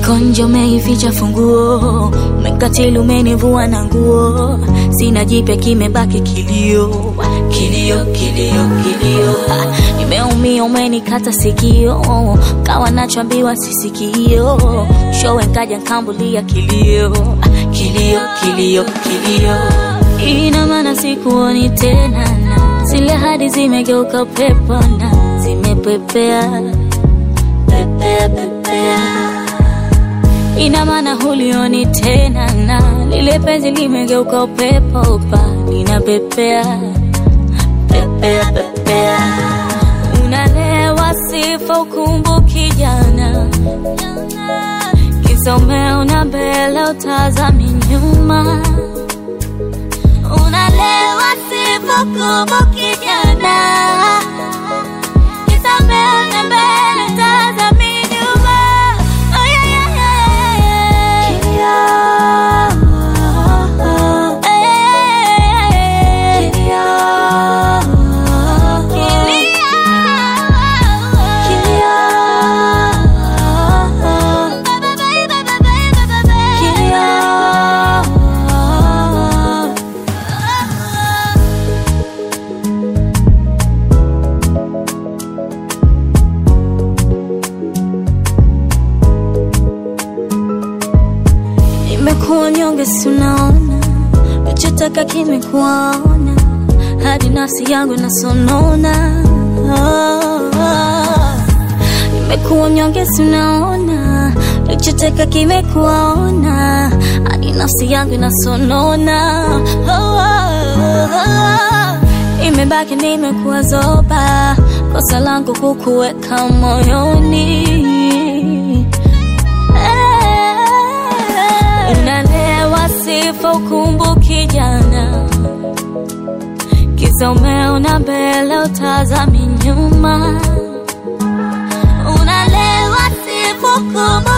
Niko nje umeificha funguo, umekatili umenivua na nguo, sina jipya kimebaki kilio, kilio, kilio, kilio. Ah, Nimeumia umenikata sikio, kawa nachoambiwa sisikio, showe nkaja nkambulia kilio, ah, kilio, kilio, kilio. Ina maana sikuoni tena, na zile hadi zimegeuka pepo na zimepepea pepea, pepea ina maana hulioni tena na lile penzi limegeuka upepo pa linapepea pepea pepea unalewa sifa ukumbuki jana kisa umeona mbele utazami nyuma unalewa sifa ukumbuki jana kisa umeona mbele utazami nyuma oh, yeah, yeah, yeah, yeah. Nimekuwa nyonge, si unaona, nachotaka kimekuwaona, hadi nafsi yangu nasonona. Ah, Nimekuwa nyonge, si unaona, nachotaka kimekuwaona, hadi nafsi yangu nasonona. Ah, Imebaki nimekuwa zoba, kosa langu kukuweka moyoni unalewa sifa ukumbuki jana kisa umeona mbele utazami nyuma unalewa sifa ukumbuki